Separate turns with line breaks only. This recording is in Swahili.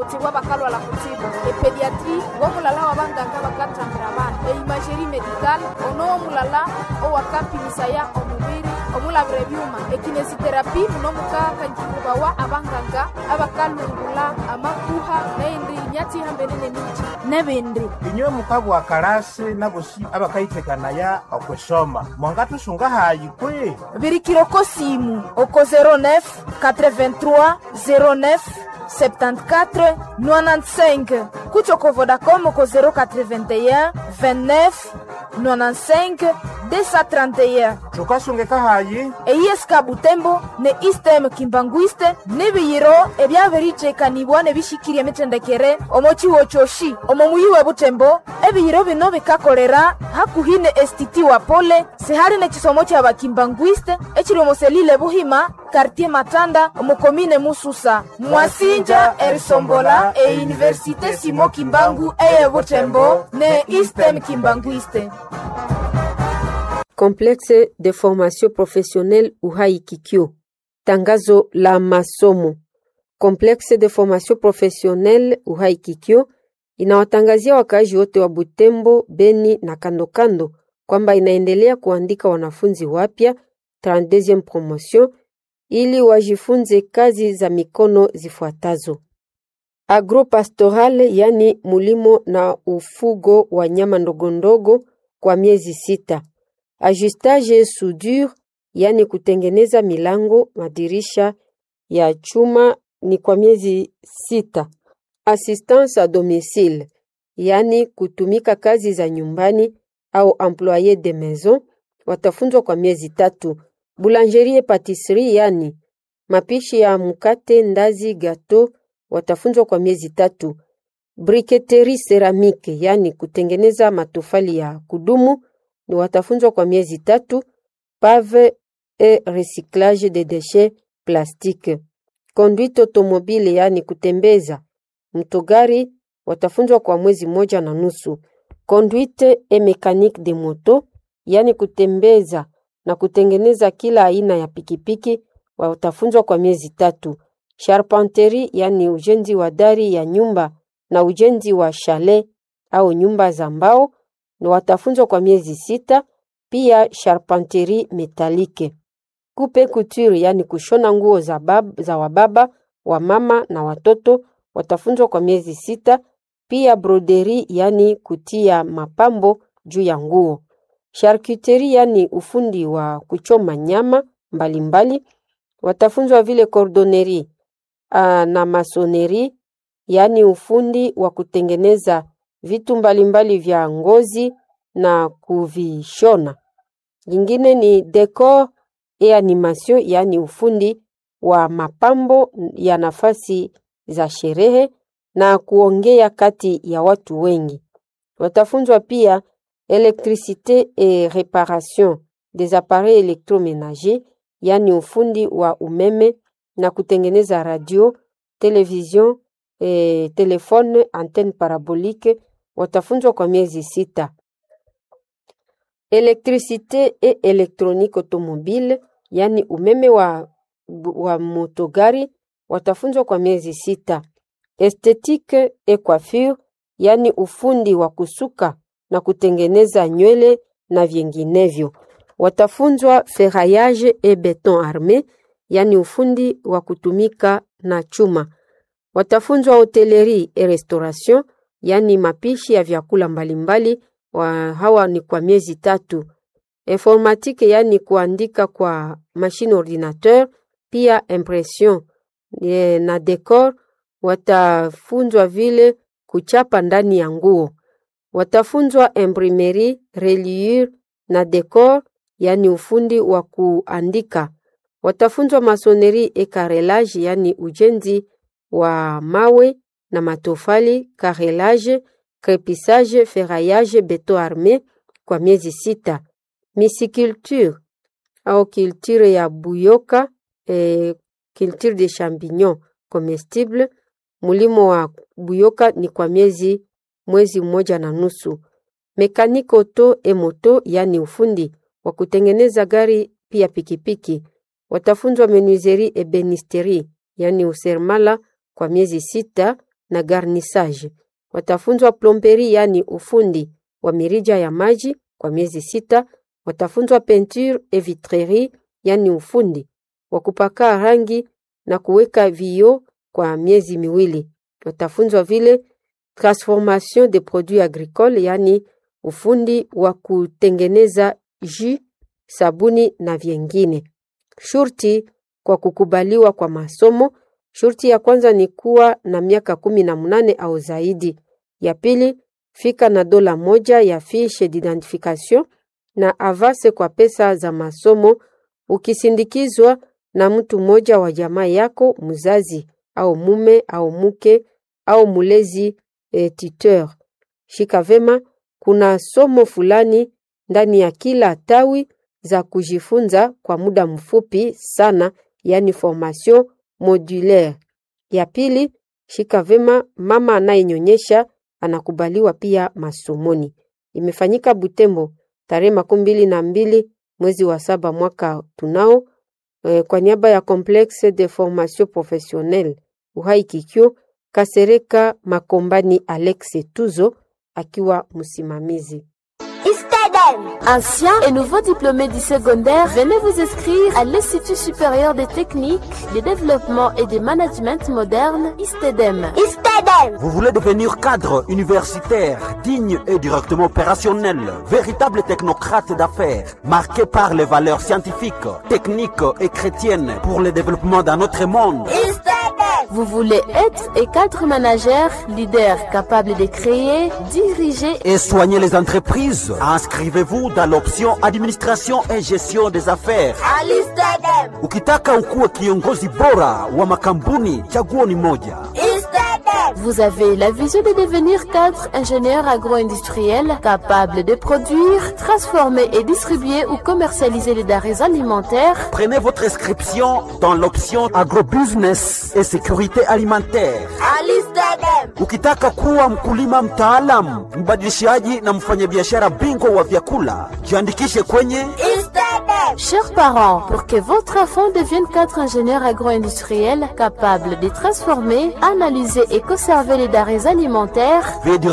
kutsiwa bakalwala kutsibu epediatri womulala wa banganga bakathambira abana eimageri medical ono womulala owakapimisaya omubiri omulabira ebyuma ekinesiterapi muno mukakanjirubawa abanganga abakalungula amakuha neindi nyatsihambene nemiti nebindi
inywe mukabwa kalasi nabosi abakaithekanaya okwesoma mwangatusunga hayi kwi
birikiroko simu oko 09 83 09 74 95 kutyoko vodacom oko 081 29 95 231
tukasungeka hayi
eyieska butembo ne istem kimbanguiste nibiyiro ebyabiricekanibwa nebishikirya emitendekere omo ciwo kyoshi omo muyi we butembo ebiyiro bino bikakolera hakuhi ne estiti wa pole sihali nekisomo kya bakimbanguiste ekiri omo selile buhima kartier matanda omo komine mususa mwasinja erisombola euniversite simo kimbangu eye butembo ne istem kimbanguiste
Complexe de formation professionnelle Uhai Kikyo. Tangazo la masomo. Complexe de formation professionnelle Uhai Kikyo inawatangazia wakaaji wote wa Butembo, Beni na kando kando kwamba inaendelea kuandika wanafunzi wapya 32e promotion ili wajifunze kazi za mikono zifuatazo: agropastoral, yani mulimo na ufugo wa nyama ndogondogo kwa miezi sita ajustage soudure, yani kutengeneza milango, madirisha ya chuma ni kwa miezi sita. Assistance a domicile, yani kutumika kazi za nyumbani au employe de maison, watafunzwa kwa miezi tatu. Boulangerie patisserie, yani mapishi ya mkate, ndazi, gato, watafunzwa kwa miezi tatu. Briketerie ceramique, yani kutengeneza matofali ya kudumu ni watafunzwa kwa miezi tatu. Pave et recyclage de déchets plastique. Conduite automobile, yani kutembeza mtogari, watafunzwa kwa mwezi moja na nusu. Conduite et mécanique de moto, yani kutembeza na kutengeneza kila aina ya pikipiki, watafunzwa kwa miezi tatu. Charpenterie, yani ujenzi wa dari ya nyumba na ujenzi wa chalet au nyumba za mbao ni watafunzwa kwa miezi sita. Pia charpenterie metalike. Coupe couture, yani kushona nguo za, bab, za wababa wa mama na watoto watafunzwa kwa miezi sita. Pia broderie, yani kutia mapambo juu ya nguo. Charcuterie, yani ufundi wa kuchoma nyama mbalimbali mbali. Watafunzwa vile cordonnerie na masonerie, yani ufundi wa kutengeneza vitu mbalimbali mbali vya ngozi na kuvishona. Lingine ni decor et animation, yaani ufundi wa mapambo ya nafasi za sherehe na kuongea kati ya watu wengi. Watafunzwa pia electricité et réparation des appareils électroménagers, yaani ufundi wa umeme na kutengeneza radio, television, eh, telefone, antenne parabolique watafunzwa kwa miezi sita. Electricité et électronique automobile, yani umeme wa, wa motogari watafunzwa kwa miezi sita. Esthétique et coiffure, yani ufundi wa kusuka na kutengeneza nywele na vinginevyo. Watafunzwa ferraillage et béton armé, yani ufundi wa kutumika na chuma. Watafunzwa hotellerie et restauration yaani mapishi ya vyakula mbalimbali wa hawa ni kwa miezi tatu. Informatique yaani kuandika kwa machine ordinateur, pia impression e, na decor. Watafunzwa vile kuchapa ndani ya nguo. Watafunzwa imprimerie, reliure na decor, yaani ufundi wa kuandika. Watafunzwa masonerie et carrelage, yaani ujenzi wa mawe na matofali, carrelage, crepissage, ferraillage, beton armé kwa miezi sita. Misiculture au culture ya buyoka eh, culture de champignon comestible, mulimo wa buyoka ni kwa miezi mwezi mmoja na nusu. Mekaniko auto e moto, yani ufundi wa kutengeneza gari pia pikipiki. Watafunzwa menuiserie ebenisterie, yani useremala kwa miezi sita na garnissage. Watafunzwa plomberi, yani ufundi wa mirija ya maji kwa miezi sita. Watafunzwa peinture et vitrerie, yani ufundi wa kupaka rangi na kuweka vioo kwa miezi miwili. Watafunzwa vile transformation de produits agricoles, yani ufundi wa kutengeneza jus, sabuni na vyengine. Shurti kwa kukubaliwa kwa masomo. Shurti ya kwanza ni kuwa na miaka kumi na mnane au zaidi. Ya pili, fika na dola moja ya fiche d'identification na avase kwa pesa za masomo ukisindikizwa na mtu mmoja wa jamaa yako, mzazi au mume au mke au mulezi e, tuteur. Shika vema, kuna somo fulani ndani ya kila tawi za kujifunza kwa muda mfupi sana, yani formation modulaire. Ya pili, shika vema, mama anayenyonyesha anakubaliwa pia masomoni. Imefanyika Butembo tarehe makumi mbili na mbili mwezi wa saba mwaka tunao e, kwa niaba ya Complexe de Formation Professionnelle Uhai Kikyo Kasereka Makombani Alex Tuzo akiwa msimamizi.
Anciens et nouveaux diplômés du secondaire, venez vous inscrire à l'Institut supérieur des techniques, de développement et de management moderne, ISTEDEM.
Vous voulez devenir cadre universitaire, digne et directement opérationnel, véritable technocrate d'affaires, marqué par les valeurs scientifiques, techniques et chrétiennes pour le développement d'un autre monde.
Vous voulez être et cadre manager, leader capable de créer, diriger
Et soigner les entreprises. Inscrivez-vous dans l'option administration et gestion des affaires. Ukitaka ukuwe kiongozi bora wa makampuni, chaguo ni moja.
Vous avez la vision de devenir cadre ingénieur agro-industriel capable de produire, transformer et distribuer ou commercialiser les denrées alimentaires.
Prenez votre inscription dans l'option agrobusiness et sécurité alimentaire. Ukitaka kuwa mkulima mtaalamu, mbadilishaji na mfanyabiashara bingwa wa vyakula, jiandikishe kwenye
Chers parents, pour que votre enfant devienne cadre ingénieur agro-industriel capable de transformer, analyser et conserver les denrées alimentaires,
Veuillez